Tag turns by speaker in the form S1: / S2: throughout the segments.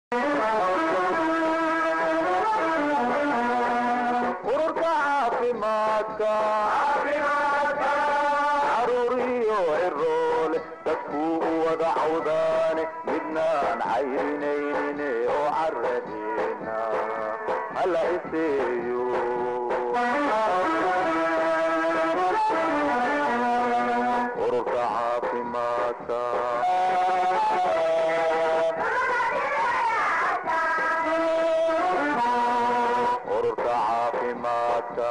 S1: ururka caafimaadka caruuriyo ciroole dadkuu u wada cawdaane midnaan cayrinaynin oo caradeena hala iseeyo ururka caafimaadka ururka caafimaadka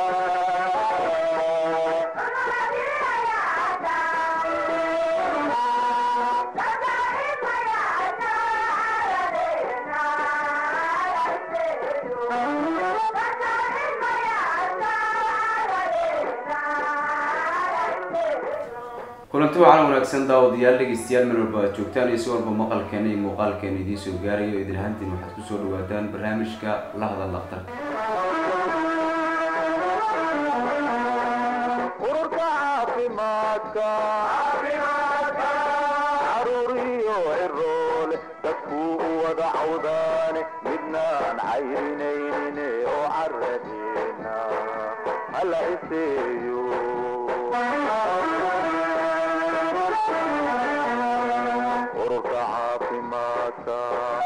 S2: kulanti waxaana wanaagsan daawadayaal dhegeystayaal meel walba aad joogtaan iyo si walba maqalkeena iyo muuqaalkeena idiin soo gaarayo idin ahaantiin waxaad kusoo dhawaataan barnaamijka la hadal dhakhtarka
S1: ururka caafimaadka caruuriyo ciroole dadkuu u wada cawdaane midnaan cayrinaynin oo caradeena hala iseeyo ururka caafimaadka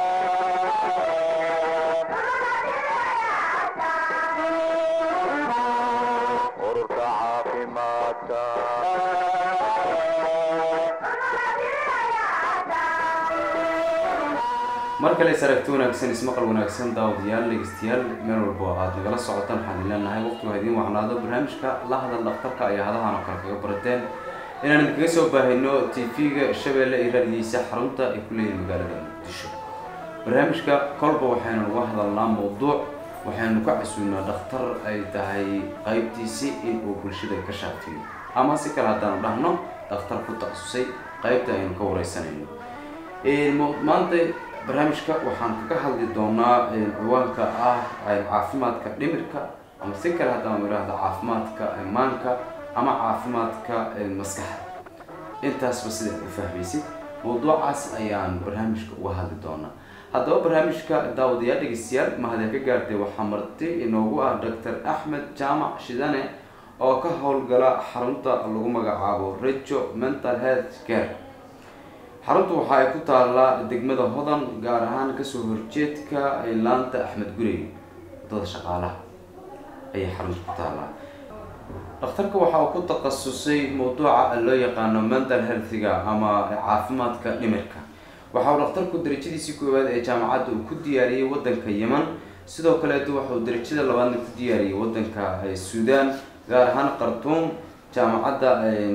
S1: ururka caafimaadka
S2: mar kale is aragti wanaagsan ismaqal wanaagsan daawadayaal dhegeystayaal meel walba oo aad nagala socotaan waxaan idin leenahay waqtigu ha idiin wacnaado barnaamijka la hadal dhakhtarka ayaa hadahan oo kale kaga barateen inaan idinkaga soo baahino tv-ga shabeelle iyo raadiyiisa xarunta ay ku leeyihin magaalada muqdisho barnaamijka kolba waxaynu uga hadalnaa mawduuc waxaynu ka casuunaa dhakhtar ay tahay qaybtiisi in uu bulshada ka shaafiyo ama si kale haddaanu dhahno dhakhtar ku takhasusay qaybta aynu ka wareysanayno maanta barnaamijka waxaan kaga hadli doonaa ciwaanka ah caafimaadka dhimirka ama si kale haddaan idhaahdo caafimaadka maanka ama caafimaadka maskaxda intaasba sidaad u fahmaysid mawduucaas ayaan barnaamijka uga hadli doonaa haddaba barnaamijka daawadayaal dhegeystayaal mahadee ka gaartay waxaa marti inoogu ah doctor axmed jaamac shidane oo ka howlgala xarunta lagu magacaabo rejo mental health care xaruntu waxa ay ku taallaa degmada hodan gaar ahaan kasoo horjeedka laanta axmed gurey wadada shaqaalaha ayay xaruntu ku taallaa dhakhtarka waxa uu ku takhasusay mawduuca loo yaqaano mental healthiga ama caafimaadka dhimirka waxa uu dhakhtarku darajadiisii koowaad ee jaamacadda uu ku diyaariyey wadanka yeman sidoo kaleeto waxa uu darajada labaadna ku diyaariyey wadanka suudaan gaar ahaan khartuum jaamacadda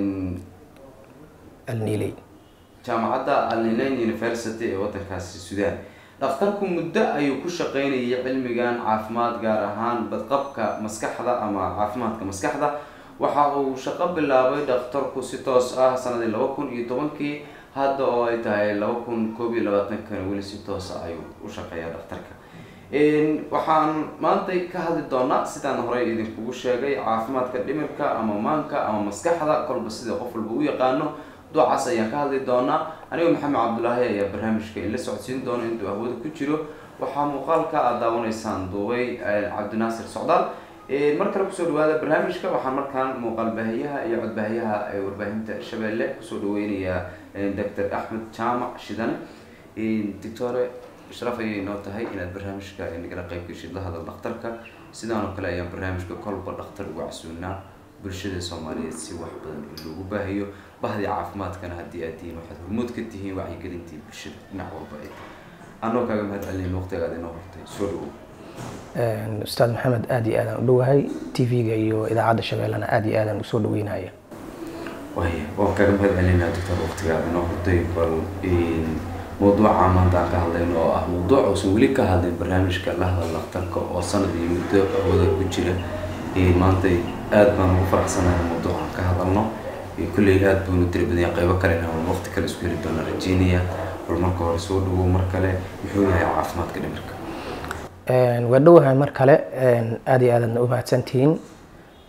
S3: alniiley
S2: jaamacadda alnileyn university ee wadankaasi suudaan dhakhtarku muddo ayuu ku shaqeynayay cilmigan caafimaad gaar ahaan badqabka maskaxda ama caafimaadka maskaxda waxa uu shaqo bilaabay dhakhtarku si toos ah sanadii laba kun iyo tobankii hadda oo ay tahay laba kun koob iyo labaatankana weli si toosa ayuu u shaqeeyaa dhakhtarka waxaan maanta ka hadli doonaa sidaan horey idinkugu sheegay caafimaadka dhimirka ama maanka ama maskaxda kolba sida qof walba u yaqaano ducaas ayaan ka hadli doonaa anigoo maxamed cabdulaahi ayaa barnaamijka inla socodsiin doona intuu ahwada ku jiro waxaa muuqaalka aad daawanaysaan duubay cabdinaasir socdaal mar kale kusoo dhawaada barnaamijka waxaan markaan muuqaal baahiyaha iyo codbaahiyaha ee warbaahinta shabeelle kusoo dhaweynayaa doctor axmed jaamac shidane doctore sharaf ayay inoo tahay inaad barnaamijka nagala qayb geshid la hadal dhakhtarka sidaan oo kale ayaan barnaamijka kolba dhakhtar uga casuunaa bulshada soomaaliyeed si wax badan in loogu baahiyo bahdii caafimaadkana haddii aad tihiin waxaad hormood ka tihiin wacyigelintii bulshada dhinac walba ay tahay anoo kaaga mahad celinayn waqtiga aad inoo hortay soo dhawow
S3: ustaad maxamed aada iyo aadaan u dhowahay t v-ga iyo idaacadda shabeellena aada iyo aadaan usoo dhaweynaya
S2: waya waan kaaga mahad celinaa doctor waqtiga aad inoo hortay bal mawduuca maanta aan ka hadlayno oo ah mawduuc uusan weli ka hadlin barnaamijka la hadal dhakhtarka oo sanad iyo muddo wada ku jira maanta aada baan ugu faraxsanahay mawduucan ka hadalno kulley aada buunu tiri badanya qaybo kale inaan waqti kale isku heli doona rajeynaya bal marka hore soo dhawow mar kale muxuu yahay caafimaadka dhimirka
S3: waa dhowahay mar kale aada iyo aadaadna u mahadsantihiin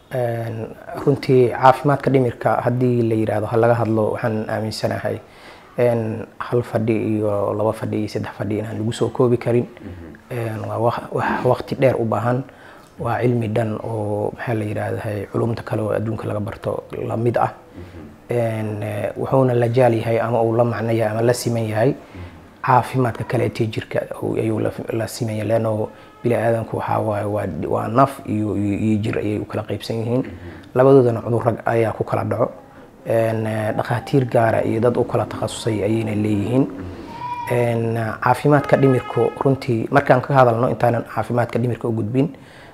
S3: runtii caafimaadka dhimirka haddii la yidhaahdo ha laga hadlo waxaan aaminsanahay een, hal fadhi iyo laba fadhi iyo saddex fadhi inaan lagu soo koobi karin Een, waa waq- wax waqti dheer u baahan waa cilmi dhan oo maxaa la yidhaahdaa culumta kale oo adduunka laga barto la mid ah Een, eh, wuxuuna la jaal yahay ama uu la macno yahay ama la siman yahay caafimaadka kale ee jirka uu- ayuu la- la siman yahay leanno bini aadanku waxaa waaye waa waa naf iyo iyo iyo jir ayay u kala qaybsan yihiin labadoodana cudurro ayaa ku kala dhaco Een, eh, dhakhaatiir gaara iyo dad u kala takhasusay ayayna leeyihiin Een, caafimaadka dhimirku runtii markaan ka hadalno intaanan caafimaadka dhimirka u gudbin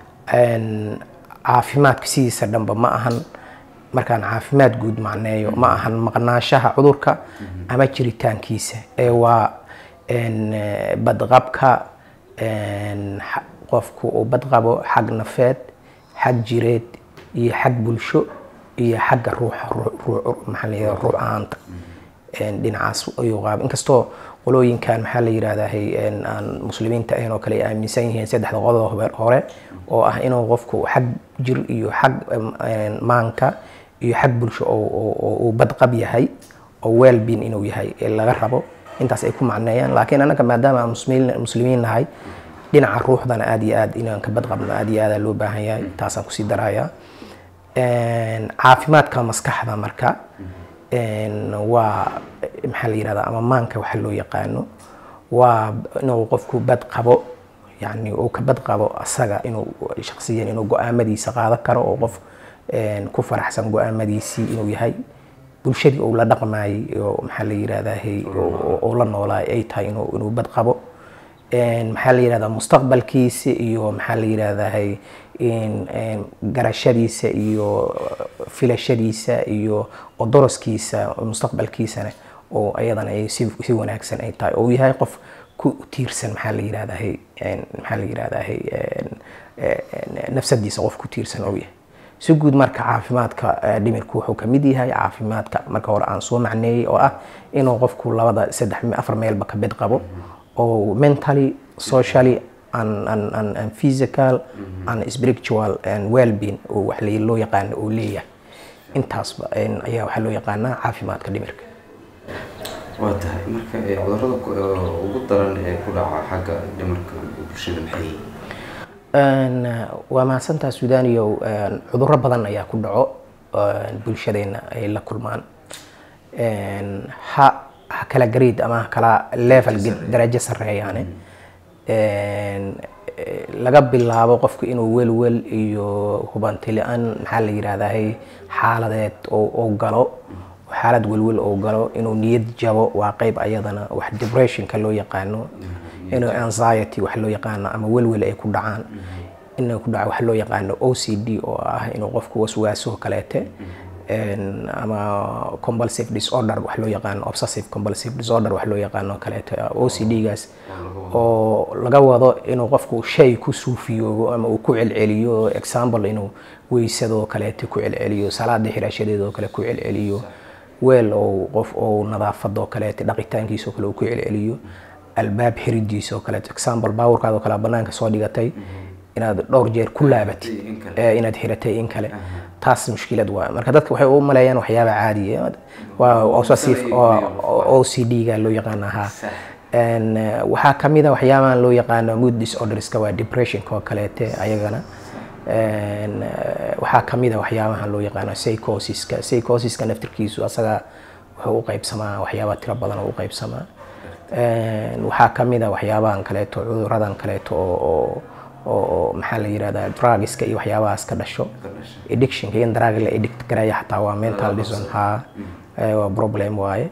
S3: een, caafimaadka sidiisa dhanba ma ahan markaan caafimaad guud macneeyo ma ahan maqnaanshaha cudurka ama jiritaankiisa ee waa een, eh, badqabka een, xa- qofku uu badqabo xag nafeed xag jireed iyo xag bulsho iyo xagga ruuxa ruu- ruu- maxaa la yidhahdaa ruux ahaanta Een, dhinacaas ayuu qaab inkastoo qolooyinkan maxaa la yidhahdaa een, aan muslimiinta ahayn oo kale ay aaminsan yihiin saddexda qodob hore- hore oo ah inuu qofku xag jir iyo xag em, een, maanka iyo xag bulsho oo- oo oo uu badqab yahay oo wellbeing inuu yahay ee laga rabo intaas ay ku macneeyaan laakiin annaga maadaama aan muslimiin muslimiin nahay dhinaca ruuxdana aad iyo aad inaan ka badqabno aad iyo aad aa loo baahan yahay taasaan kusii darayaa Een, caafimaadka maskaxda marka een, waa maxaa la yihahdaa ama maanka waxa loo yaqaano waa inuu qofku bad qabo yani uu ka bad qabo asaga inuu shaksiyan inuu go-aamadiisa qaadan karo oo qof een, ku faraxsan go-aamadiisii inuu yahay bulshadii uu la dhaqmayay oo maxaa la yihahdaa oo la noolaay ay tahay inuu inuu bad qabo Een, maxaa la yihahdaa mustaqbalkiisa iyo maxaa la yihahdaa in- in garashadiisa iyo filashadiisa iyo odoroskiisa mustaqbalkiisana oo ayadana ay si si wanaagsan ay tahay oo uu yahay qof ku tiirsan maxaa la yihahdaa een, maxaa la yihahdaa een, een, nafsadiisa qof ku tiirsan oo yahay si guud marka caafimaadka eh, dhimirku wuxuu ka mid yahay caafimaadka marka hore aan soo macneeyey oo ah inuu qofku labada saddex afar meelba ka bed qabo oo mentally socially and, and, and, and physical and spiritual and well-being oo wax la- loo yaqaano oo leeyahay intaasba een, ayaa waxaa loo yaqaanaa caafimaadka dhimirka
S2: waa tahay marka ee, cudurrada ku- ee, ugu daran ee ku dhaca xagga dhimarka bulshada maxay yihiin
S3: Een, waa mahadsantaa suudaniyow een, cudurro badan ayaa ku dhaco een, bulshadeena ay la kulmaan Een, ha ha kala grade ama ha kala level ge- darajo sareeyaane Een, eh, laga bilaabo qofku inuu welwel iyo hubanti la-aan maxaa la yidhahdaa xaaladeed oo oo galo xaalad welwel oo galo inuu niyad jabo waa qeyb ayadana wax depressionka loo yaqaano inuu anxiety wax loo yaqaano ama welwel ay ku dhacaan inuu ku dhaco wax loo yaqaano OCD oo ah inuu qofku waswaaso kaleete een, ama compulsive disorder wax loo yaqaano obsessive compulsive disorder wax loo yaqaano kaleete OCD gaas oo laga wado inuu qofku shay ku suufiyoobo ama uu ku celceliyo example inuu weysadoo kaleete ku celceliyo salaada xirashadeedoo kale ku celceliyo weel oo qof oo nadaafadoo kaleete dhaqitaankiisoo kale uu ku celceliyo albaab xiridiisoo kaleete example baawurkaadoo kale banaanka soo dhigatay inaad dhowr jeer ku laabatay
S2: in kale.
S3: ee inaad xiratay in kale taas mushkilad waa marka dadka waxay u maleeyaan waxyaaba caadiya waa obsessive oo OCD ga loo yaqaana ha
S2: Sax.
S3: Een, eh, waxaa kamid a waxyaabahan loo yaqaano mood disorderska waa depressionka oo kaleete ayagana Een, eh, waxaa kamid a waxyaabahan loo yaqaano psychosiska psychosiska naftirkiisu asaga wuxuu u qaybsamaa waxyaaba tiro badan oo u qaybsamaa Een, waxaa kamid a waxyaabahan kaleeto cuduradan kaleeto oo oo- oo oo maxaa la yirahdaa drugska iyo waxyaabahaas ka dhasho addictionka in drug la addict garaya xataa waa mental disorder ha eh, waa problem waaye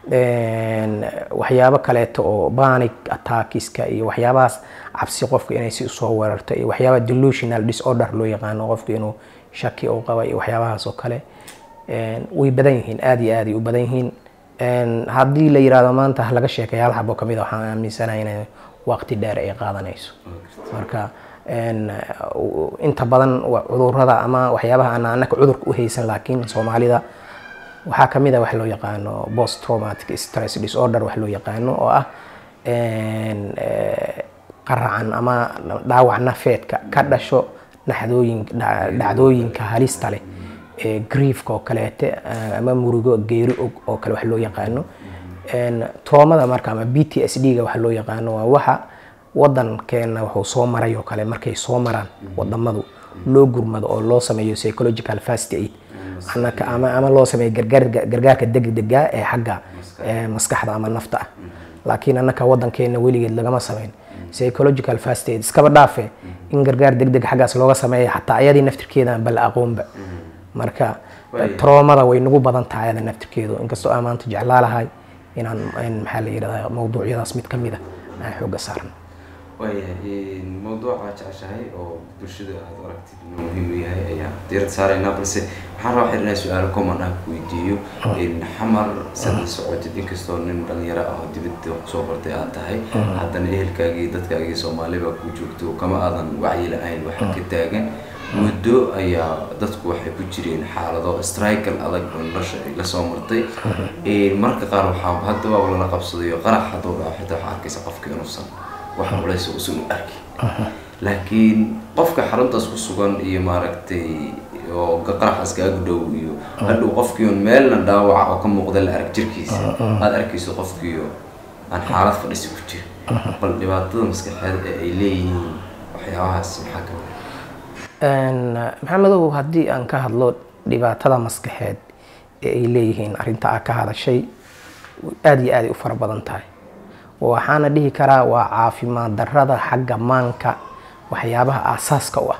S3: Een, waxyaabo kaleeto oo panic attackiska iyo waxyaabahaas cabsi qofka inay si usoo weerarto iyo waxyaaba delusional disorder loo yaqaano qofka inuu shaki uu qaba iyo waxyaabahaas oo kale Een, way badan yihiin aad iyo aad ay u badan yihiin Een, haddii la yirahdo maanta ha laga sheekaya hal xabo kamid a waxaan aaminsanahay inay waqti dheer ay qaadanayso marka een, u- inta badan waa cudurrada ama waxyaabaha aan anaka cudurka u haysan laakiin soomaalida waxaa kamid a wax loo yaqaano post traumatic stress disorder wax loo yaqaano oo ah een, eh, qaracan ama dhaawac nafeedka ka dhasho naxdooyin dha- dhacdooyinka halista leh ee griefka oo kaleete eh, ama murugo geeri og oo kale wax loo yaqaano Een, traumada marka ama b t s d ga waxa loo yaqaano waa waxa wadankeena wuxuu soo maray oo kale markay soo maraan wadamadu loo gurmado oo loo sameeyo psychological first aid anaka ama ama loo sameeyo gargaar gargaarka degdega ee xagga ee, maskaxda ama nafta ah laakiin annaka wadankeena weligeed lagama sameyn psychological first aid iskaba dhaafe in gargaar degdeg xaggaas looga sameeya xataa ayadii naftirkeeda bal aqoonba marka
S2: Way-
S3: troomada way nagu badan tahay ayada naftirkeedu inkastoo aan maanta jeclaa lahay inaan in maxaa la yidhahdaa mawduucyadaas mid ka mid a aan xooga saarno
S2: waayahay mawduuca jeceshahay oo bulshada aad u aragtid inuu muhiim u yahay ayaa diirad saaraynaa balse waxaan rabaa xiriirnaa su-aalo common ah ku weydiiyo xamar sada socotid inkastoo nin dhalinyaro ah oo dibadda kusoo bartay aad tahay haddana ehelkaagii dadkaagii soomaali baa ku joogto kama aadan wacyi la-ayn waxa ka taagan muddo ayaa dadku waxay ku jireen xaalado strikel adag oo nolosha ay la soo martay marka qaar waxaa hadda waa lala qabsadayo qarax hadduu dhaco xitaa waxaa arkaysa qofka inuusan wax culaysa uusan u arkin laakiin qofka xaruntaas ku sugan iyo maaragtay oo qaraxaas kaagu dhow iyo hadhow qofkiiun meelna dhaawaca oo ka muuqda la arag jirkiisa aad arkayso qofkiio aan xaalad fadhisi ku jira bal dhibaatada maskaxeed ee ay leeyihiin waxyaabahaas maxaa ka mid
S3: maxamedow haddii aan ka hadlo dhibaatada maskaxeed ee ay leeyihiin arrinta aad ka hadashay aada iyo aaday u fara badan tahay waxaana dhihi karaa waa caafimaad darrada xagga maanka waxyaabaha aasaaska u ah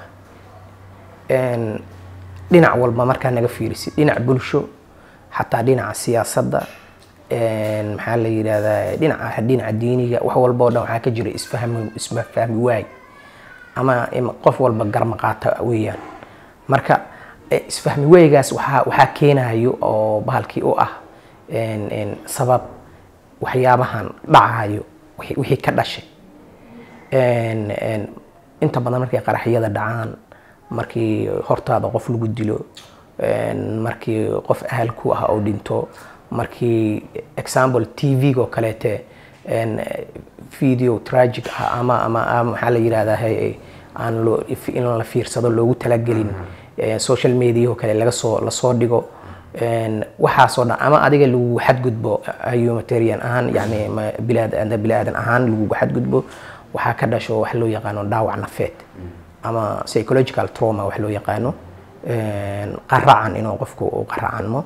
S3: dhinac walba markaa naga fiirisid dhinac bulsho xataa dhinaca siyaasadda maxaa la yidhahdaa dhinaca dhinaca diiniga wax walba oo dhan waxaa ka jira isfahmi ismafahmi waay ama qof walba garmaqaata weeyaan marka isfahmi weygaas waxaa waxaa keenayo oo bahalkii u ah sabab waxyaabahan dhacayo wixii ka dhashay inta badan markay qaraxyada dhacaan markii hortaada qof lagu dilo markii qof ahal ku ah oo dhinto markii example t v-ga oo kaleete video tragic ah ama ama maxaa la yidhahdaa aan loo in la fiirsado loogu talagelin social media oo kale laga soo lasoo dhigo waxaasoo dhan ama adiga lagu xadgudbo humanitarian ahaan yani bilaad bilaadan ahaan lagugu xadgudbo waxaa ka dhasho wax loo yaqaano dhaawac nafeed ama psychological trauma wax loo yaqaano qaracan inuu qofku u qaracanmo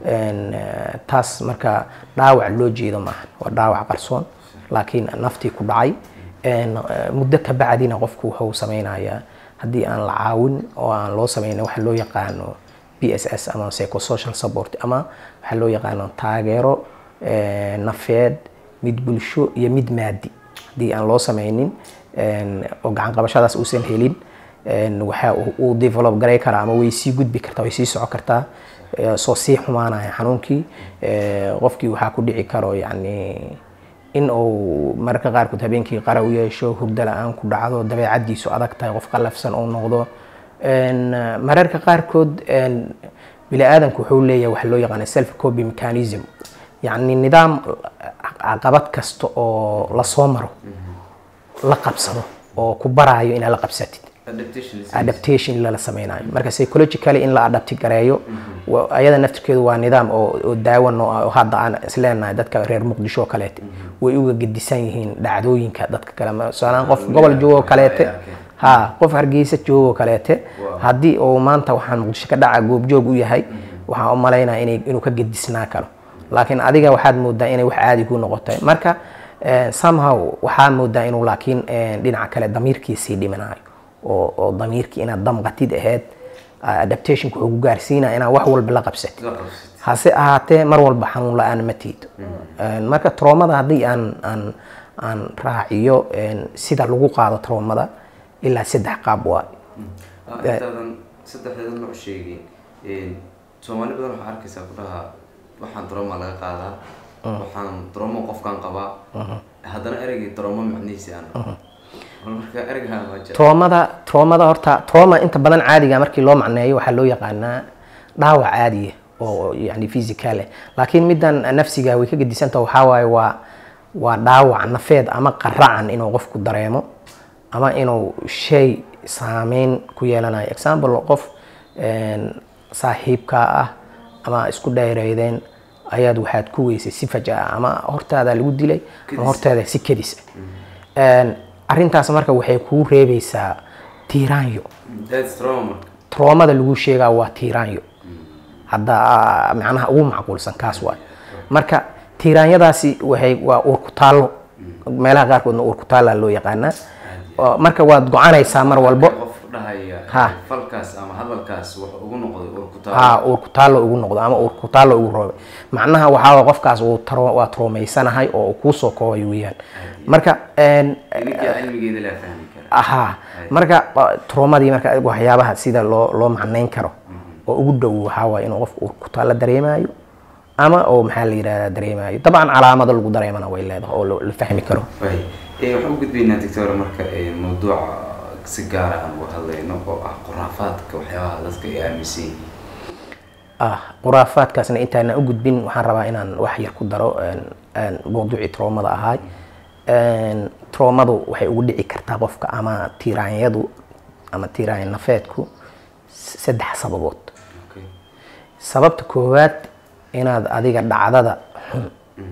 S3: taas marka dhaawac loo jeedo maahan waa dhaawac qarsoon laakiin naftii ku dhacay muddo ka bacdina qofku wuxuu sameynayaa haddii aan la caawin oo aan loo sameynin waxa loo yaqaano b s s ama psychosocial support ama waxaa loo yaqaano taageero nafeed mid bulsho iyo mid maadi haddii aan loo sameynin oo gacan qabashadaas uusan helin waxa uu develop garay karaa ama way sii gudbi kartaa way sii soco kartaa soo sii xumaanaya xanuunkii qofkii waxaa ku dhici karo yani in uu mararka qaarkood habeenkii qara u yeesho hurdo la-aan ku dhacdo dabeecadiisu adag tahay qof qalafsan uu noqdo mararka qaarkood bini aadamku wuxuu leeyahay waxa loo yaqaana self copy mechanism yacni nidaam caqabad kasta oo lasoo maro la qabsado oo ku baraayo inaad la qabsatid adaptation lala sameynayo marka psychologically in la adapti gareeyo ayada naftirkeedu waa nidaam oo daawan oo hadda aan isleenahay dadka reer muqdisho oo kaleete way uga gedisan yihiin dhacdooyinka dadka kale masalan qof gobol joogo kaleete ha qof hargeysa joogo kaleete haddii uu maanta waxaan muqdisho ka dhaca goobjoog u yahay waxaan u malaynaya inay inuu ka gedisnaa karo laakiin adiga waxaad moodaa inay wax caadi ku noqotay marka somehow waxaa moodaa inuu laakiin dhinaca kale damiirkiisii dhiminayo oo oo damiirkii inaad damqatid ahayd adaptationka wuxuu ku gaarsiinaya inaad wax walba la qabsatid hase ahaatee mar walba xanuun la-aan ma tiido marka troomada haddii aan aan aan raaciyo sida lagu qaado troomada ilaa saddex qaab waa
S2: intaadan saddexdeeda nooc sheegay soomaali badan waxaa arkaysaa ku dhahaa waxaan droma laga qaadaa waxaan dromo qofkaan qabaa haddana ereygii dromo macnihiisi aan marka ereygaa ma jira
S3: troomada troomada horta trooma inta badan caadiga markii loo macneeyo waxaa loo yaqaanaa dhaawac caadiya oo yani physical eh laakiin middan nafsiga way ka gedisanta waxaa waaye waa waa dhaawac nafeed ama qaracan inuu qofku dareemo ama inuu shay saameyn ku yeelanayo example qof saaxiibkaa ah ama isku dhayreydeen ayaad waxaad ku weysay si fajaa ama hortaada lagu dilay ama hortaada si kedis ah arrintaas marka waxay kuu reebaysaa tiiraanyo
S2: that's trauma
S3: troomada lagu sheegaa waa tiiraanyo hadda ah, macnaha ugu macquulsan kaas waay marka tiiraanyadaasi waxay waa uurku taallo meelaha qaarkoodna uurku taallaa loo yaqaanaa Oo marka waad gocanaysaa mar walbo
S2: qof dhahaya
S3: Ha.
S2: falkaas ama hadalkaas wax ugu noqday urkutaal
S3: haa uurku taallo ugu noqdo ama uurku taallo ugu roobay macnaha waxaa waay qofkaas uu taro- waa troomaysanahay oo uu kuu soo koobay weeyaan marka een,
S2: idinka cilmigeeda laa fahmi kara
S3: ahaa marka uh, traumadii marka waxyaabaha sida loo loo macnayn karo oo ugu dhow waxaa waaye inuu qofku uu ku taalla dareemayo ama oo maxaa la yidhahdaa dareemayo dabcan calaamado lagu dareemana way leedahay oo la la fahmi karo
S2: way ee waxaan u gudbaynaa doctor marka ee mawduuca si gaara aan uga hadlayno oo ah khuraafaadka waxyaabaha dadka ay aaminsan yihiin
S3: ah khuraafaadkaasna intaana u gudbin waxaan rabaa inaan wax yar ku daro een, een, mawduucii troomada ahaay Een, troomadu waxay ugu dhici kartaa qofka ama tiiraanyadu ama tiiraanya nafeedku s- saddex sababood
S2: okay
S3: sababta koowaad inaad adiga dhacdada xun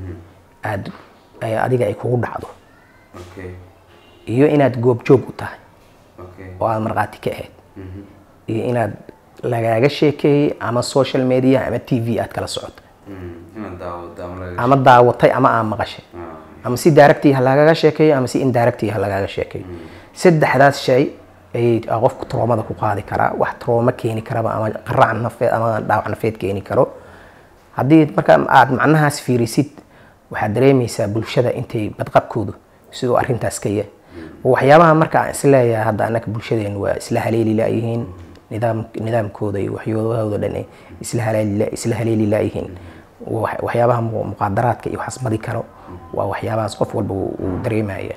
S3: aad ay adiga ay kugu dhacdo
S2: okay
S3: iyo inaad goobjoog u tahay
S2: okay
S3: oo aad markhaati ka ahayd iyo inaad lagaaga sheekeeyey ama social media ama t v aad kala socoto
S2: Mm, inaad daawado ama laga
S3: ama daawatay ama aad maqashay
S2: Ah,
S3: ama si directii ha lagaga sheekeeyo ama si indirectii ha lagaaga sheekeeyo saddexdaas shay ayay aa qofku troomada ku qaadi karaa wax trooma keeni karaba ama qarac nafeed ama dhaawac nafeed keeni karo haddii marka aad macnahaas fiirisid waxaad dareemaysaa bulshada intay badqabkoodu siduu arrintaas ka yahay waxyaabaha marka aan isleeyahay hadda annaka bulshadeenu waa isla haleeli laayihiin nidaam nidaamkooda iyo waxyoodahooda dhan ay isla haleeli la- isla haleeli laayihiin Wax- waxyaabaha mu- muqaadaraadka iyo waxaas madi karo waa waxyaabahaas qof walba uu uu dareemaya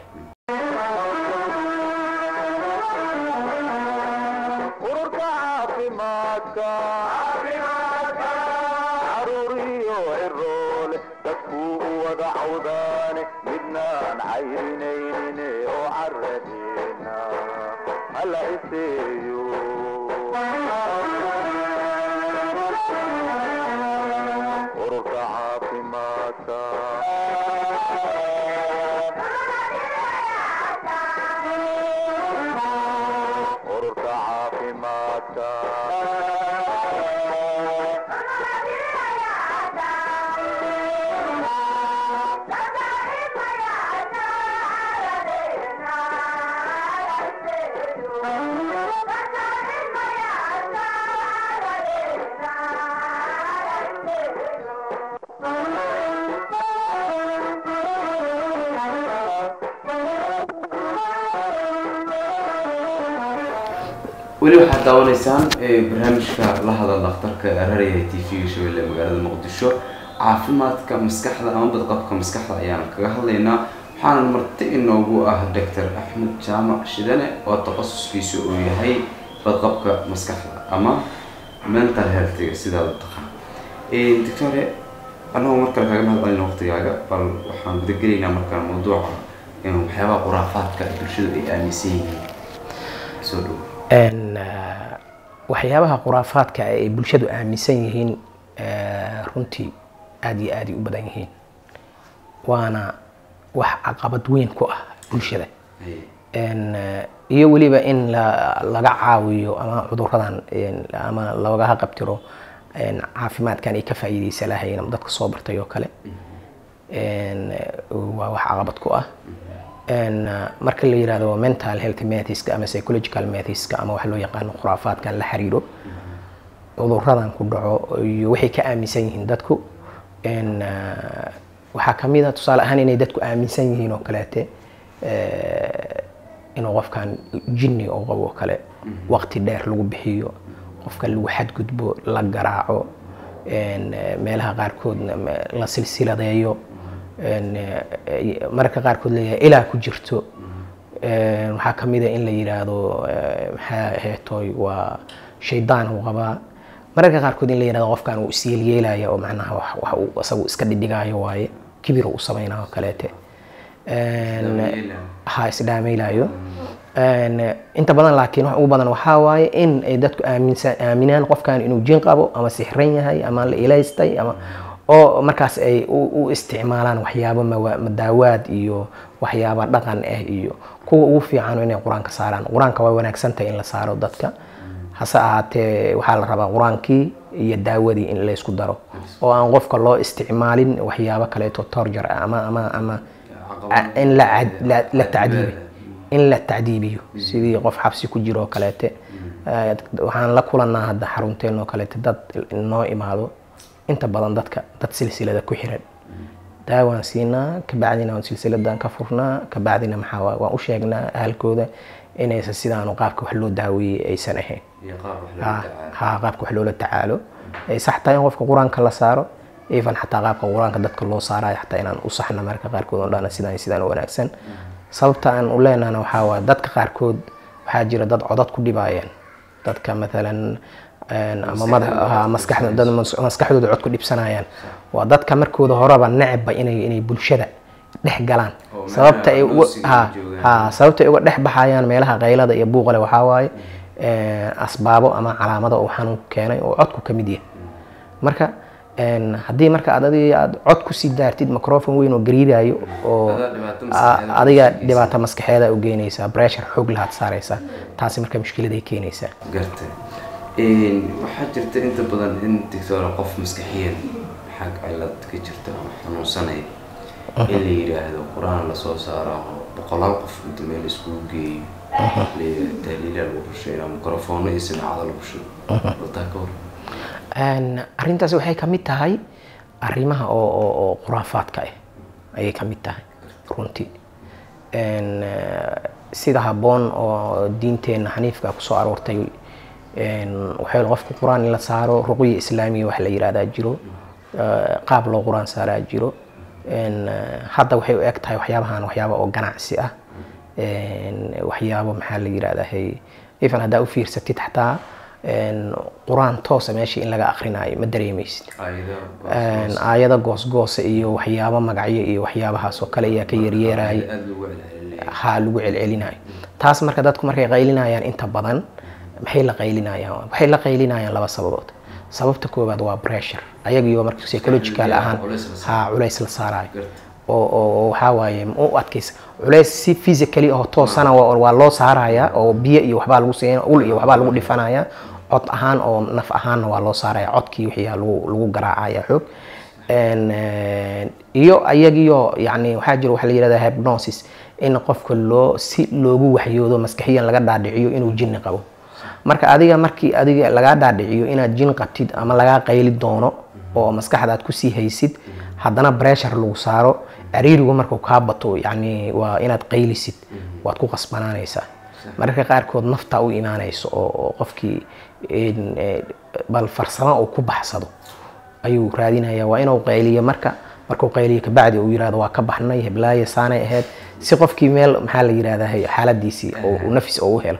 S1: ururka caafimaadka caruuriyo ciroole dadkuu u wada cawdaane midnaan cayrinaynin oo caradeena hala iseeyo ururka caafimaadka ururka caafimaadka
S2: weli waxaad daawanaysaan ee barnaamijka la hadal dhakhtarka raraya t v shabeelle magaalada muqdisho caafimaadka maskaxda ama badqabka maskaxda ayaan kaga hadlaynaa waxaana marti inoogu ah doctor axmed jaamac shidane oo takhasuskiisu uu yahay badqabka maskaxda ama mental healthiga sidaa u taqaan doctore anagoo markale kaga mahad celina waqtigaaga bal waxaan gudagelaynaa markaan mawduuca in waxyaabaha khuraafaadka bulshadu ay aaminsan yihiin soo dhow
S3: Een, ah, waxyaabaha khuraafaadka ay bulshadu aaminsan yihiin eh, runtii aad iyo aad ay u badan yihiin waana wax caqabad weyn ku ah bulshada
S2: Hey.
S3: Een, eh, iyo weliba in la- laga caawiyo ama cuduradan een, ama lagaha qabtiro een, caafimaadkan ay ka faa'iideysa lahayn ama dadka soo bartay oo kale Een, eh, waa wax caqabad ku ah Een, eh, marka la yirahdo mental health methodska ama psychological methodska ama wax loo yaqaano khuraafaadkan la xiriiro cuduradan ku dhaco iyo waxay ka aaminsan yihiin dadku Een, eh, waxaa ka mid a tusaale ahaan inay dadku aaminsan yihiin oo kaleete eh, inuu qofkan jinni oo qabo oo kale waqti dheer lagu bixiyo qofka lagu xadgudbo la garaaco een, eh, meelaha qaarkoodna me- la silsiladeeyo een, eh, mararka qaarkood leeyahay ilaa ku jirto Een, waxaa ka mid a in la yidhaahdo eh, maxaa heetoy waa shaydaan uu qabaa mararka qaarkood in la yidhahdo qofkan uu isyeelyeelaya oo macnaha wax wax uu isagu iska dhidhigaayo waaye kibir uu samaynayo oo kaleete Een,
S2: Isdhaameylaayo.
S3: ha isdhaamaylayo Een, inta badan laakiin wax ugu badan waxaa waaye in ay dadku aaminsan aaminaan qofkan inuu jin qabo ama sixran yahay ama la ilaystay ama oo markaas ay u u isticmaalaan waxyaabo mawa- madaawaad iyo waxyaaba dhaqan ah iyo kuwa ugu fiican inay qur-aanka saaraan qur-aanka waa wanaagsan tahay in la saaro dadka hase ahaatee waxaa la rabaa qur-aankii iyo daawadii in laysku daro oo aan qofka loo isticmaalin waxyaabo kaleeto torjar ah ama ama ama
S2: Caqabad.
S3: in la cad- la- la tacdiibi in la tacdiibiyo sidii qof xabsi ku jiro oo kaleete Eh, waxaan la kulanaa hadda xarunteen oo kaleete dad noo imaado inta badan dadka dad silsilada ku xiran daawaan siinaa kabacdina waan silsiladan ka furnaa kabacdina maxaa waa- waan u sheegnaa ahalkooda inaysan sidaanu qaabka wax loo daaweeyey aysan ahayn
S2: iyo qaab wax
S3: ha
S2: loola tacaalo
S3: ha, qaabka wax loola tacaalo ay sax tahay in qofka qur-aanka la saaro even xataa qaabka qur-aanka dadka loo saarayo xataa inaan u saxna marka qaarkood oo dhana sidaan iyo sidaan u wanaagsan sababta aan u leenahna waxaa waaye dadka qaarkood waxaa jira dad codad ku dhibaayeen dadka maalan een, ama madax ha, maskaxda dad mas- maskaxdooda cod ku dhibsanayaan waa dadka markooda horeba necba inay inay bulshada dhex galaan
S2: Oo
S3: sababta ay
S2: meelaha
S3: uga
S2: doosiga
S3: ha
S2: joogaan.
S3: ha sababta ay uga dhex baxayaan meelaha qaylada iyo buuqale waxaa waaye een, asbaabo ama calaamado uu xanuunku keenay oo codku ka mid yahay marka een, haddii marka aad adiga aad cod kusii daartid microphone weyn oo gariirayo oo
S2: Adaa dhibaato
S3: a-
S2: maskaxeed
S3: adiga
S2: u geynaysa.
S3: dhibaato maskaxeeda u geynaysaa pressure xoog lahaad saaraysaa taasi marka mushkiladay keenaysaa
S2: gartay waxaa jirta inta badan in digtoora qof maskaxiyan xag cilad ka jirta oo xanuunsanaya in la yidhaahdo qur-aan lasoo saaro boqolaal qof inta meel iskugu geeyo le- tahliila lagu rusheeyo mikrofoono iyo sinaacado lagu shubo wataa ka hor
S3: Een, arrintaas waxay ka mid tahay arrimaha oo oo oo khuraafaadka ah ayay ka mid tahay runtii Een, eh, sida habboon oo diinteenna xaniifka kusoo aroortay een, waxay qofka qur-aan in la saaro ruqya islaamiya wax la yidhahdaa jiro Eh, qaab loo qur-aan saaraa jiro Een, eh, hadda waxay u eg tahay waxyaabahan waxyaaba oo ganacsi ah Een, waxyaabo maxaa la yidhahdaa even haddaa u fiirsatid xataa een, qur-aan toosa meesha in laga akrinaayo ma dareemaysid
S2: aayado
S3: Een, aayado goosgoosa iyo waxyaabo magacyo iyo waxyaabahaas oo kale ayaa ka yaryeeraya
S2: aada lagu celcelinaya
S3: ha lagu celcelinayo taas marka dadku markay qaylinayaan inta badan maxay la qaylinayaan waxay la qaylinayaan laba sababood sababta koowaad waa pressure ayagiyo marka psychological ahaan
S2: culays la
S3: ha culays la saarayo
S2: Garta.
S3: oo oo oo waxaa waaye ma u adkaysa culays si physically oo toosana waa waa loo saaraya oo biyo iyo waxbaa lagu siin ul iyo waxbaa lagu dhifanaya cod ahaan oo naf ahaanna waa loo saaraya codkii wixii aa lagu lagu garaacaya xoog Een, een, iyo ayagiyo yani waxaa jira waxa la yidhahda hypnosis in qofka loo si loogu waxyoodo maskaxiyan laga dhaadhiciyo inuu jinni qabo marka adiga markii adiga lagaa dhaadhiciyo inaad jin qabtid ama lagaa qayli doono oo maskaxda aad kusii haysid haddana pressure lagu saaro cariirigu markuu kaa bato yani waa inaad qaylisid waad ku qasbanaanaysaa mararka qaarkood naftaa u imaanayso oo oo qofkii een, ee, bal farsamo uu ku baxsado ayuu raadinaya waa inuu qayliyo marka markuu qayliyo kabacdi uu yirahdo waa ka baxnay heblaaye saanay ahayd si qofkii meel maxaa la yirahdaa xaaladiisii oo uu nafis oo u helo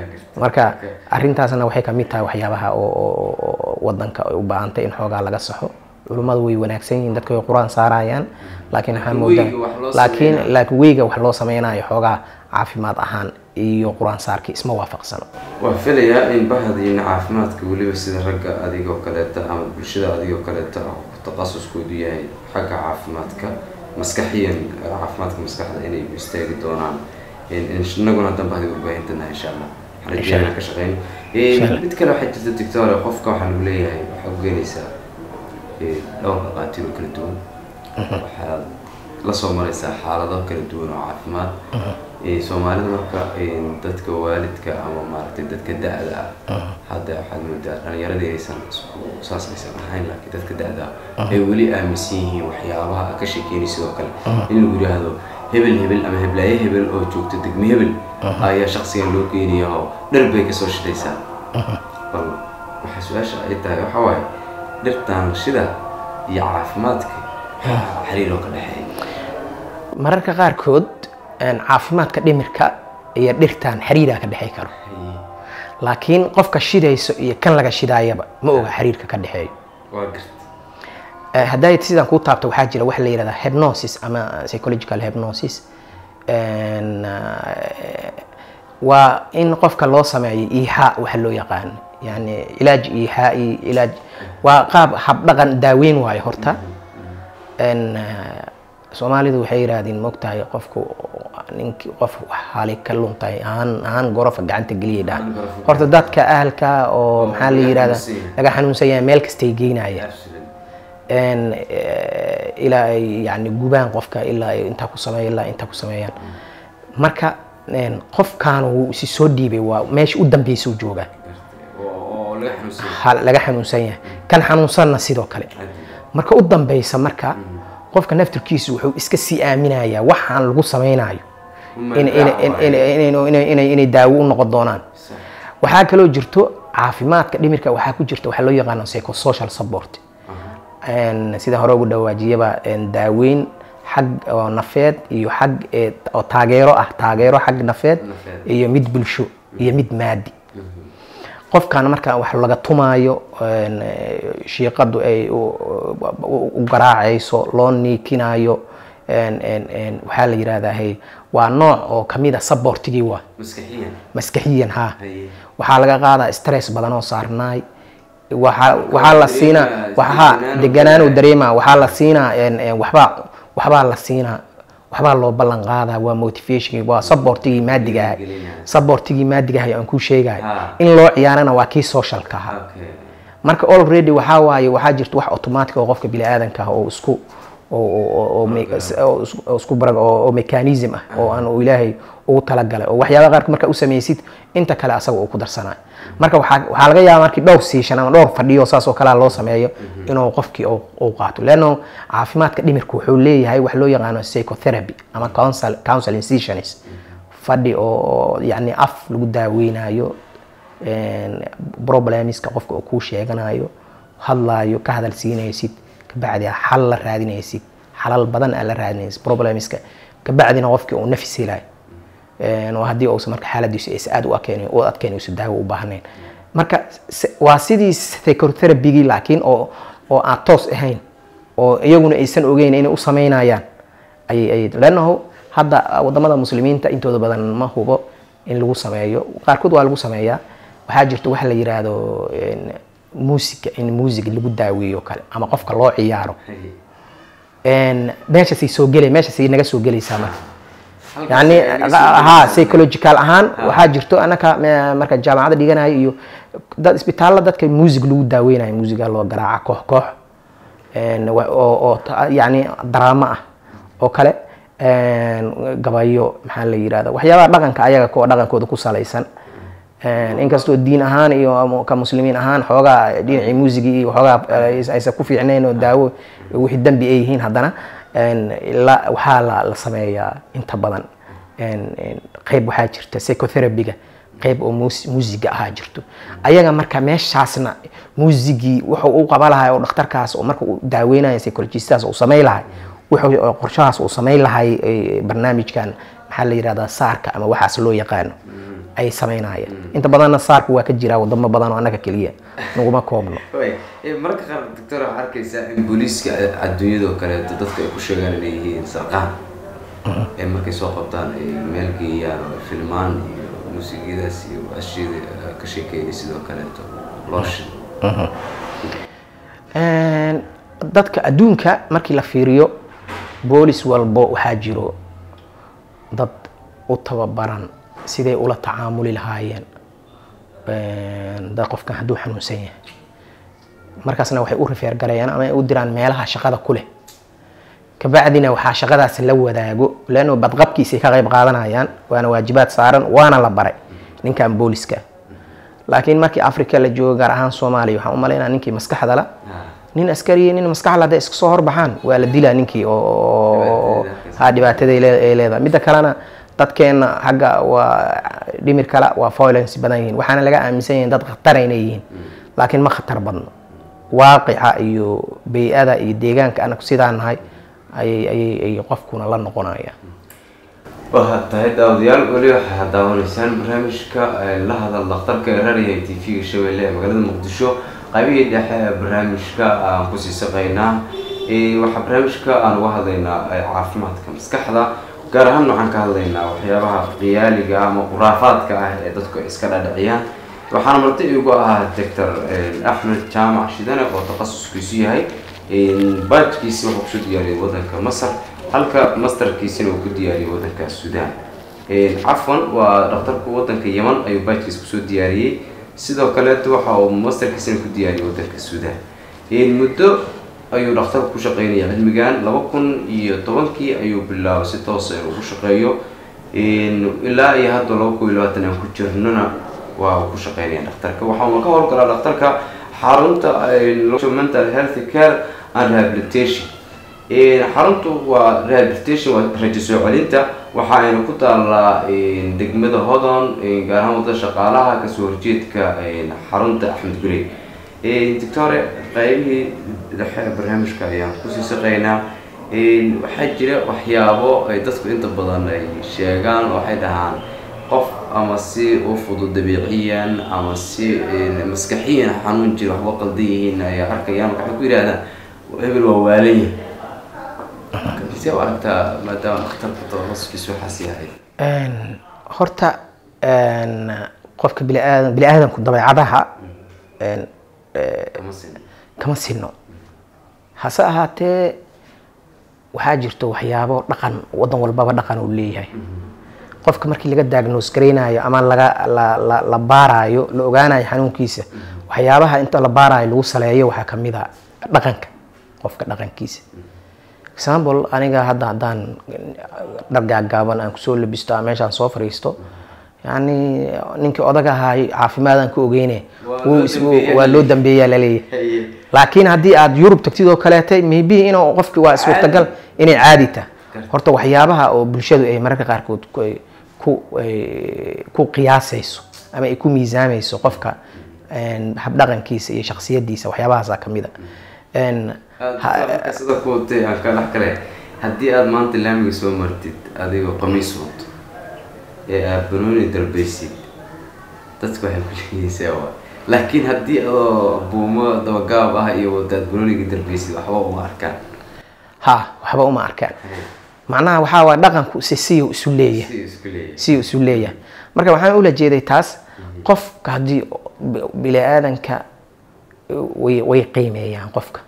S3: marka arrintaasna waxay ka mid tahay waxyaabaha oo oo- oo wadanka ay u baahantay in xoogaa laga saxo culummadu way wanaagsan yihiin dadka way qur-aan saarayaan laakiin waxaa moodaa
S2: weyga wax loo
S3: laakiin
S2: sameynayo.
S3: laakiin weyga wax loo sameynayo xoogaa caafimaad ahaan iyo qur-aan saarkii isma waafaqsano
S2: waa filayaa in bahdiina caafimaadka weliba sida ragga adigoo kaleeta ama bulshada adigoo kaleeta ah ku taqasuskoodu yahay xagga caafimaadka maskaxiyan eh, caafimaadka maskaxda inay u istaagi doonaan In- in- inaguna dan bahdi warbaahintanah insha allah waxaan rajeynaa ka shaqeyn
S3: Insha Allah.
S2: mid kale waxaa jirta doctore qofka waxaa lagu leeyahay waxaa u geenaysaa eh, dhowr dhaqaatiir oo kala duwan waxaad la soo maraysaa xaalado kala duwan oo caafimaad Eh, soomaalida marka eh, dadka waalidka ama maaragtay dadka da-da ah hadda waxaad moodaa dhalinyaradii aysan isku- saas aysan ahayn laakiin dadka da-da ah ay weli aaminsan yihiin waxyaabaha aad ka sheekeynay sidoo kale in lagu yidhaahdo hebel hebel ama heblaaye hebel oo joogta degme hebel ayaa shaksigan loo geenaya oo dhar bay kasoo shidaysaa bal waxaa su-aasha ay tahay waxaa waaye dhirtaan shida iyo caafimaadka maxaa xiriir oo ka dhexeeya
S3: mararka qaarkood een, caafimaadka dhimirka iyo dhirtan xiriiraa ka dhexey karo laakiin qofka shidayso iyo kan laga shidaayaba ma oga xiriirka ka dhexeeyo
S2: waa garta
S3: Eh, hadday sidaan kuu taabto waxaa jira wax la yidhahda hypnosis ama psychological hypnosis Een, eh, waa in qofka loo sameeyo iihaa waxa loo yaqaan yani ilaaj iyo haa iyo ilaaj waa qaab habdhaqan daaweyn waayo horta En, eh, soomaalidu waxay yidhaahdeen mogtahay qofku ninki qof wax hali ka luntahay ahaan ahaan gorofa gacanta geliyay dhahan
S2: Ahaan gorofa.
S3: horta dadka ahalka oo maxaa la
S2: laga
S3: yidhahdaa
S2: xanuunsan yahay.
S3: laga xanuunsan yahay meel kastay geynaya
S2: Absolutely.
S3: En, eh, ilaa ay yani gubaan qofka ilaa ay intaa ku sameeya ilaa intaa ku sameeyaan marka en, qofkaan wuu isi soo dhiibay waa meesha u dambeysuu joogaa
S2: oo oo laga xanuunsan yahay.
S3: ha- laga xanuunsan yahay kan xanuunsanna sidoo kale marka u dambeysa marka qofka naftirkiisu wuxuu iska sii aaminayaa waxaan lagu samaynayo
S2: Uma
S3: in- in- in- in- in- in- inay inay daawo u noqon doonaan
S2: Sax.
S3: waxaa kaloo jirto caafimaadka dhimirka waxaa ku jirta waxaa loo yaqaano psychosocial support En, sida hore ugu dhawaajiyaba en, daaweyn xag oo nafeed iyo xag ee, oo taageero ah taageero xag nafeed
S2: Nafeed.
S3: iyo mid bulsho iyo mid maadi qofkan marka wax laga tumaayo en, eh, shiiqadu ay u- u u garaacayso loo niikinayo en- en- en, waxaa la yidhahdaa hey waa nooc oo kamid a sabortigii waa
S2: maskaxiyan
S3: maskaxiyan ha
S2: Haye.
S3: waxaa laga qaadaa stress badan oo saarnaay waxaa waxaa la siinaa
S2: dareemaa
S3: waxaa
S2: deganaan
S3: deganaan uu
S2: uu
S3: dareemaa waxaa la siinaa en- en, waxbaa waxbaa la siinaa waxbaa loo ballan qaadaa waa motivation waa supportigii maadiga ahay
S2: Gelinaya.
S3: supportigii maadiga ahay aan kuu sheegayo
S2: Ha.
S3: in loo ciyaarana waa kii socialka ahaa
S2: Okay.
S3: marka already waxaa waaye waxaa jirta wax automatic oo qofka biniaadanka ah oo isku oo- oo- oo- oo me- oo isku- oo isku barag oo oo mechanism ah oo aan uu ilaahay ugu talagalay oo waxyaabaha qaarka marka u samaysid inta kale asaga uu ku darsanayo marka waxaa waxaa laga yaabaa markii dhowr siishan ama dhowr fadhiyo saas oo kalea loo sameeyo inuu qofkii uu uu qaato leanno caafimaadka dhimirka wuxuu leeyahay wax loo yaqaano psychotherapy ama counsel counseling sessions fadhi oo oo yacni af lagu daaweynayo een, problemska qofka uu kuu sheeganayo hadlaayo ka hadal siinaysid kabacdi xal la raadinaysid xalal badan aa la raadinaysid problemska kabacdina qofkii uu nafis helayo Een, oo haddii uusan marka xaaladiisu aysan aad u adkeyn u adkeyn uusan daawo u baahnayn marka se- waa sidii psychotherapygii laakiin oo oo aan toos ahayn oo iyaguna aysan ogeyn inay u samaynayaan ayay ayay leannahu hadda wadamada muslimiinta intooda badan ma hubo in lagu sameeyo qaarkood waa lagu sameeyaa waxaa jirta waxa la yiraahdo een, muusiga in muusig lagu daaweeyo kale ama qofka loo ciyaaro
S2: Haye.
S3: een, meeshaasay soo gelay meeshaasay naga soo gelaysaa marka
S2: Halkaas
S3: yani
S2: ay naga soo
S3: ha
S2: gelaysaa.
S3: psychological ahaan
S2: Ha.
S3: waxaa jirto anaka me- marka jaamacada dhiganayo iyo dad isbitaalla dadka muusig lagu daaweynayo muusiga loo garaaca koox koox een, wa- oo oo ta- yani daraamo ah oo kale een, gabayo maxaa la yirahda waxyaabaha dhaqanka ayaga kuwa dhaqankooda ku salaysan Een, inkastoo diin ahaan iyo ama ka muslimiin ahaan xoogaa dhinacii muusigii iyo xoogaa eh, aysan ku fiicnayn oo daawo wixii dembi ay yihiin haddana een, la- waxaa la la sameeyaa inta badan een, een, qayb waxaa jirta psychotherapyga qayb oo mus- muusiga ahaa jirto ayaga marka meeshaasna muusigii wuxuu u qaba lahay oo dhakhtarkaas oo marka uu daaweynayo psychologistaas uu samayn lahay wuxuu oo qorshahaas uu samayn lahay eh, barnaamijkan maxaa la yirahdaa saarka ama waxaas loo yaqaano ay samaynayaan inta badanna saarku waa ka jiraa wadamo badan oo annaga keliya naguma koobno
S2: Way, eh, marka qaar doctor waxaa arkaysaa in booliiska adduunyada oo kaleeto dadka ay ku sheegaan inay yihiin sarqaan ee markay soo qabtaan ay meel geeyaan oo filmaan iyo muusigyadaas iyo ashiyada eh, ka sheekeynay sidoo kaleeto loo shido
S3: Een, dadka adduunka markii la fiiriyo boolis walbo waxaa jiro dad u tababaran siday ula tacaamuli lahaayeen een, dad qofkan hadduu xanuunsan yahay markaasna waxay u rifeer garayaan ama ay u diraan meelaha shaqada ku leh kabacdina waxaa shaqadaas la wadaago leanno badqabkiisay ka qayb qaadanayaan waana waajibaad saaran waana la baray ninkan booliska laakiin markii africa la joogo gaar ahaan soomaaliya waxaan u malaynaa ninkii maskaxda la nin askari nin maskaxda hadday iska soo horbaxaan waa la dilaa ninkii oo- oo
S2: Dhibaatada
S3: ha dhibaatada ay lee- ay leedahay midda kalena dadkeena xagga waa dhimir kale waa violence badan yihiin waxaana laga aaminsan yihiin dad khatar inay yihiin laakiin ma khatar badno waaqica iyo bey-ada iyo deegaanka anaku sidaa nahay ayay ayay ay qofkuna la noqonaya
S2: waxaad tahay daawadayaal weli waxaad daawanaysaan barnaamijka eh, la hadal dhakhtarka ee raadiyaha t v-ga shabeelle ee magaalada muqdisho qaybihii dhexe ee barnaamijka aan kusii saqaynaa Eh, waxaa barnaamijka aan uga hadlaynaa eh, caafimaadka maskaxda gaar ahaan waxaan ka hadlaynaa waxyaabaha qiyaaliga ah ama khuraafaadka ah ee dadku ay iska dhadhiciyaan waxaana marti igu ahaa doctor axmed jaamac shidane oo takhasuskiisu yahay baajkiisi wuxuu kusoo diyaariyay wadanka masar halka masterkiisina uu ku diyaariyay wadanka sudan cafwan waa dhakhtarku wadanka yeman ayuu baajkiisa kusoo diyaariyey sidoo kaleeto waxa uu masterkiisina ku diyaariyay wadanka sudan muddo ayuu dhakhtarku ku shaqeynaya cilmigan laba kun iyo tobankii ayuu bilaabay si toosa inuu ku shaqeeyo ilaa iyo hadda laba kun iyo labaatan aan ku jirnona waa uu ku shaqeynaya dhakhtarka waxauna ka howlgalaa dhakhtarka xarunta mental health care and rehabilitation xaruntu waa rehabilitation waa rajo soo celinta waxa ayna ku taalaa degmada hodon gaar ahaan wadada shaqaalaha kasoo horjeedka xarunta axmed gurey doctore qaybihii dhexe barnaamijka ayaan kusii shaqeynaa waxaa jira waxyaabo ay dadku inta badan ay sheegaan waxay dhahaan qof ama si u fudud dabiiciyan ama si maskaxiyan xanuun jira waxba qaldan yihiin ay arkayaan waxay ku yidhahdaan hebel waa waalanya see u aragtaa maadaama dhakhtarka tooskiisa waxaas yahay
S3: horta qofka biniaadan bini-aadanku dabeecadaha
S2: kama sin
S3: kama sino hase ahaatee waxaa jirto waxyaabo dhaqan wadan walbaba dhaqan uu leeyahay qofka markii laga diagnose garaynayo ama laga la la la baarayo la ogaanayo xanuunkiisa waxyaabaha inta la baarayo lagu saleeyo waxaa kamid a dhaqanka qofka dhaqankiisa example aniga hadda haddaan dhar gaagaaban aan kusoo labisto ama meeshaan soo fariisto yani ninkii odag ahaay caafimaadaan ka ogeyne
S2: Waa
S3: wuu
S2: loo
S3: is-
S2: dambeeyaa
S3: waa loo dambeeyaa laleeyahay laakiin haddii aad yurub tagtid oo kaleete maybe inuu qofki waa suurtagal inay caadi tahay horta waxyaabaha oo bulshadu ay mararka qaarkood ku- ay ku ay ku qiyaasayso ama ay ku miisaamayso qofka een, habdhaqankiisa iyo shaksiyadiisa waxyaabahaasaa kamid a Een, ha-
S2: marka sida kuwatay aan ka dhex kale haddii aad maanta laamiga soo martid adigoo qamiis wato ee aad banooni dalbaysid dadku waxay ku sheegaysaa waa laakiin haddii adoo buumo dabagaab ah iyo wadaad banooniga dalbaysid waxba uma arkaan
S3: ha waxba uma arkaan macnaha waxaa waay dhaqanku si siyu isu leeyahay
S2: si isku leeyahay
S3: si isu leeyahay marka waxaan ula jeeday taas qofka haddii bini-aadanka way way qiimeeyaan qofka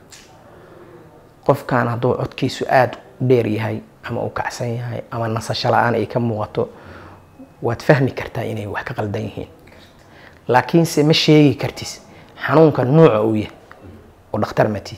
S3: qofkan hadduu codkiisu aada u dheer yahay ama uu kacsan yahay ama nasasho la-aan ay ka muuqato waad fahmi kartaa inay wax ka qaldan yihiin laakiinse ma sheegi kartis xanuunka nuuca uu yahay oo dhakhtar matid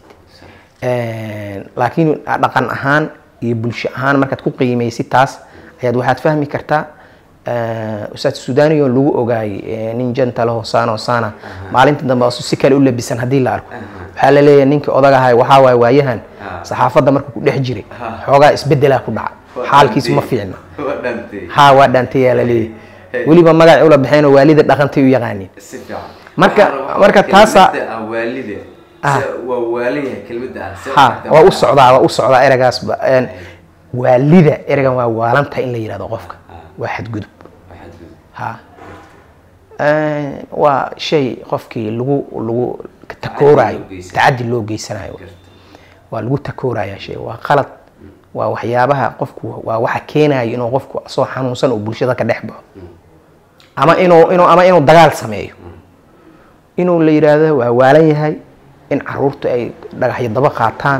S3: laakiin dhaqan ahaan iyo bulsho ahaan markaad ku qiimeysid taas ayaad waxaad fahmi kartaa ustaad sudaaniyo lagu ogaayay nin jantalo hosana hosana maalinta dambe asu si kale u labisan haddii la arko waxaa la leeyahay ninkii odagahay waxaa waay waayahan saxaafadda markuu ku dhex jiray xoogaa isbedelaa ku dhaca xaalkiisu ma fiicna
S2: waa dhantay
S3: ha waa dhaantayaa la leeyahay weliba magac ula baxeen oo waalida dhaqantay u yaqaaniin
S2: si fiican
S3: Marka-
S2: Waxaan rabaa
S3: marka taasa-
S2: kelmadda ah waalide
S3: Ah.
S2: Se- waa waalan yahay kelmadda ah Se-
S3: ha waa u socdaa waa u socdaa eragaasba Een, waalida eragan waa waalanta in la yidhahdo qofka waa xadgudub
S2: Waxaad gudub.
S3: ha Een, waa shay qofkii lagu lagu takoorayo
S2: loo geysanayo.
S3: tacadi loo geysanayo waa lagu takooraya shay waa qalad waa waxyaabaha qofku waa waxa keenayo inuu qofku asoo xanuunsan uu bulshada ka dhex baxo ama inuu inuu ama inuu dagaal sameeyo inuu la yidhaahdo waa waalan yahay in caruurtu ay dhagaxyo daba qaataan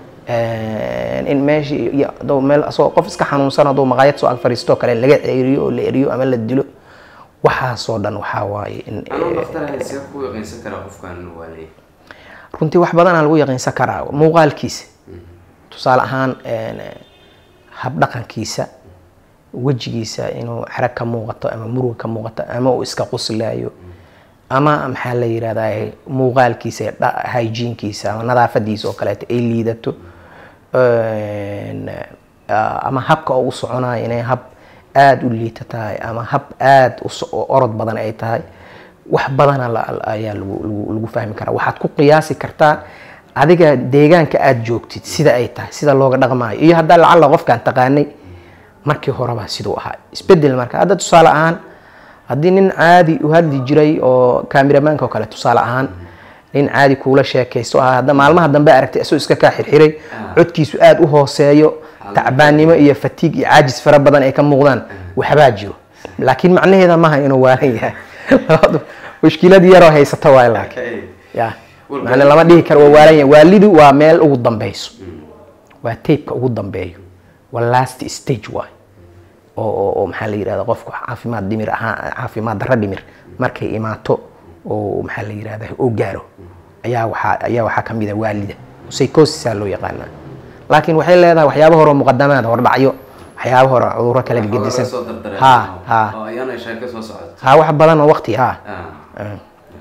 S3: een, in meeshii iyo hadduu meel asoo qof iska xanuunsan hadduu maqaayad soo ag fadhiisto kale laga ceeriyo oo la eriyo ama la dilo waxaasoo dhan waxaa waaye in
S2: anuu dhaftarahay see ku yaqiinsan karaa qofkaan inuu waalan yahay
S3: runtii wax badanaa lagu yaqiinsan karaa muuqaalkiisa tusaale ahaan een, habdhaqankiisa wejigiisa inuu xerag ka muuqato ama muruga ka muuqato ama uu iska quslaayo ama maxaa la yidhahdaa muuqaalkiisa dha- hygiene-kiisa ama nadaafadiisa oo kaleeto ay liidato Een, ah, ama habka oo u soconayo inay hab aada u liita tahay ama hab aada u so- u orod badan ay tahay wax badana la- la- ayaa lagu lagu- lagu fahmi karaa waxaad ku qiyaasi kartaa adiga deegaanka aada joogtid sida ay tahay sida looga dhaqmaayo iyo haddaa lacalla qofkaan taqaanay markii horeba siduu ahaa isbedel marka hadda tusaale ahaan haddii nin caadi u hadli jiray oo kaamiramanka oo kale tusaale ahaan nin caadi kuula sheekaysto ahaa hadda maalmaha dambe aragtay isagoo iska kaa xirxiray codkiisu aada u hooseeyo tacbaannimo iyo fatiig iyo caajis fara badan ay ka muuqdaan waxbaa jiro laakiin macnaheeda maaha inuu waalan yahay labadu mushkilad yaroo haysata waay laakiin
S2: Okay.
S3: ya
S2: Walba-
S3: macna lama dhihi karo waa waalan yahay waalidu waa meel ugu dambeyso waa taybka ugu dambeeyo waa last stage waay oo oo oo maxaa la yidhahda qofku caafimaad dhimir ahaan caafimaad darro dhimir markay imaato oo maxaa la yidhahda oo gaaro ayaa waxaa ayaa waxaa ka mid a waalida psychosisaa loo yaqaanaa laakiin waxay leedahay waxyaabo hore oo muqadamaad hordhacyo waxyaabo hore oo cudurro kala
S2: Waxaa
S3: gedisan
S2: laga soo dardaray
S3: ha ha
S2: oo ayaana sheeko soo socota
S3: ha wax badan oo waqti ha
S2: Ah.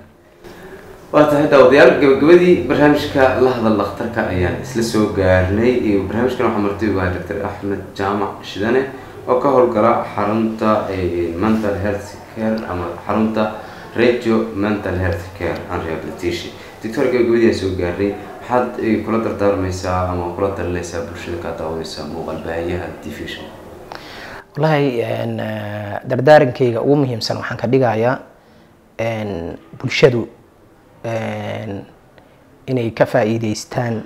S2: waa tahay daawadayaal gabagabadii barnaamijka la hadal dhakhtarka ayaan isla soo gaarnay iyo barnaamijkan waxaa marti ugu ahay dr axmed jaamac shidane oo ka howlgala xarunta eh, mental health care ama xarunta radio mental health care and rehabilitation doctor gabagabadii aan soo gaarnay maxaad eh, kula dardaarmaysaa ama kula talinaysaa bulshada kaa daawadaysa muuqaal baahiyaha division
S3: wallaahi een, eh, dardaarankayga ugu muhiimsan waxaan ka dhigayaa een, bulshadu een, inay ka faa'iidaystaan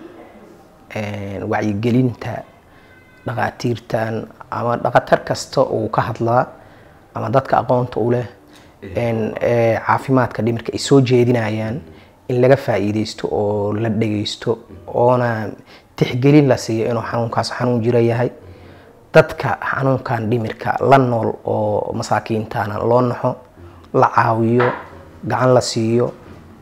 S3: een, wacyigelinta dhaqaatiirtan ama dhaqatar kasta uu ka hadlaa ama dadka aqoonta u leh een, eh, caafimaadka dhimirka ay soo jeedinayaan in laga faa'iidaysto oo la dhegaysto oona tixgelin la siiyo inuu xanuunkaas xanuun jiro yahay dadka xanuunkan dhimirka la nool oo masaakiintana loo naxo la caawiyo gacan la siiyo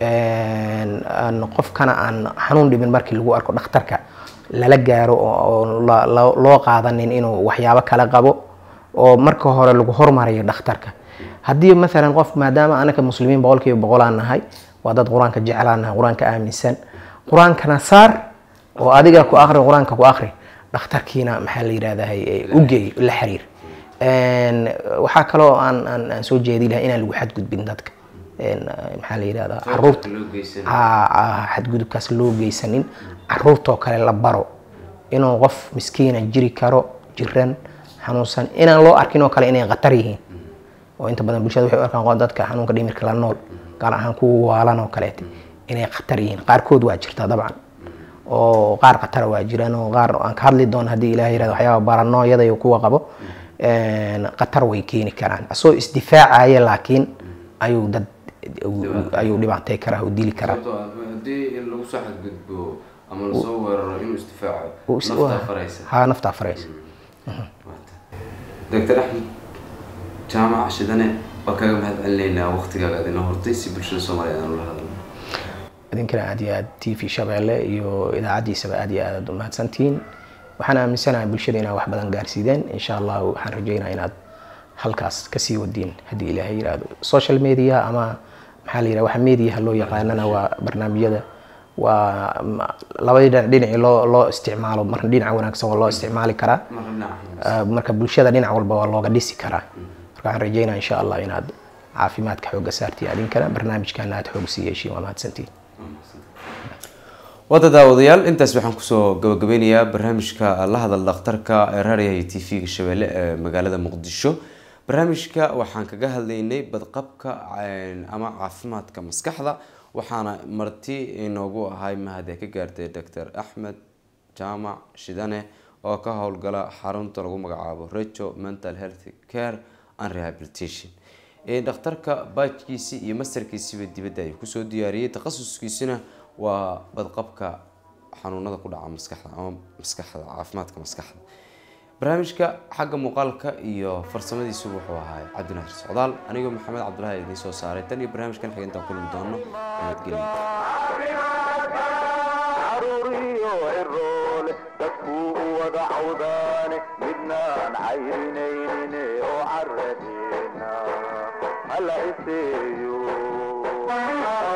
S3: een, aan qofkana aan xanuun dhimin markii lagu arko dhakhtarka lala gaaro oo oo la- la- loo qaadanin inuu waxyaabo kala qabo oo marka hore lagu hormarayo dhakhtarka haddii maalan qof maadaama anaka muslimiin boqolkiiba boqolaan nahay waa dad qur-aanka jeclaan nahay qur-aanka aaminsan qur-aankana saar oo adiga ku akri qur-aanka ku akri dhakhtarkiina maxaa la yidhahdaa u geey la xiriir Een, waxaa kaloo aan aan aan soo jeedi lahaa inaan lagu xadgudbin dadka Een, maxaa la yidhahdaa caruurta
S2: loo geysan
S3: Aa, aa, xadgudubkaas loo geysanin caruurtoo kale la baro inuu qof miskiina jiri karo jiran xanuunsan inaan loo arkin oo kale inay khatar yihiin oo inta badan bulshada waxay u arkaan qof dadka xanuunka dhimirka la nool gaar ahaan kuwa waalan oo kaleete inay khatar yihiin qaarkood waa jirtaa dabcan oo qaar khatara waa jiraan oo qaar aan ka hadli doono haddii ilaah yirahdo waxyaaba baranooyada iyo kuwa qabo een, khatar way keeni karaan asoo isdifaacaya laakiin ayuu dad ayuu dhibaatay karaa oo dili karaa
S2: sababtoo ah haddii lagu soo xadgudbo ama lasoo weeraro inuu isdifaaco
S3: Uu is-
S2: naftaa faraysa
S3: haa naftaa faraysa
S2: doctor axmed jaamac shidane waa kaga mahad celinaynaa waqtigaaga aad inoo hortay si bulshada soomaaliya aan ula hadalno
S3: idinkana aad iyo aad t v shabeelle iyo idaacaddiisaba aad iyo aad aad u mahadsantihiin waxaan aaminsanahay bulshada inaad wax badan gaarsiideen insha allah waxaan rajeynaa inaad halkaas kasii wadiin haddii ilaahay yiraahdo social media ama maxaa la yidhaha waxa mediaha loo yaqaanana waa barnaamijyada waa ma- labadii dhinac dhinacii loo loo isticmaalo marna dhinaca wanaagsan waa loo isticmaali karaa
S2: marka dhinaca
S3: Ah, marka bulshada dhinac walba waa looga dhisi karaa marka waxaan rajeynaa insha allah inaad caafimaadka xooga saartiin adinkana barnaamijkana aad xoog sii yeeshiin waa mahadsantihiin
S2: wada daawadayaal intaas waxaan kusoo gabagabeynayaa barnaamijka la hadal dhakhtarka ee raadiyaha t v-ga shabeelle ee magaalada muqdisho barnaamijka waxaan kaga hadlaynay badqabka een, ama caafimaadka maskaxda waxaana marti inoogu ahay mahadee ka gaartay doctor axmed jaamac shidane oo ka howlgala xarunta lagu magacaabo rejo mental health care and rehabilitation Ee, dhakhtarka baajkiisi iyo mastarkiisiba dibadda ayuu kusoo diyaariyey takhasuskiisina waa badqabka xanuunada ku dhaca maskaxda ama maskaxda caafimaadka maskaxda barnaamijka xagga muuqaalka iyo farsamadiisu wuxuu ahaa cabdinaasir socdaal anigoo maxamed cabdulahi idiin soo saaray tan iyo barnaamijkan xiga intaan kulmi doono nabadgelyo
S1: caruuriyo ciroole dadkuu u wada cawdaane midnaan cayrinayne oo caradeena hala iseeyo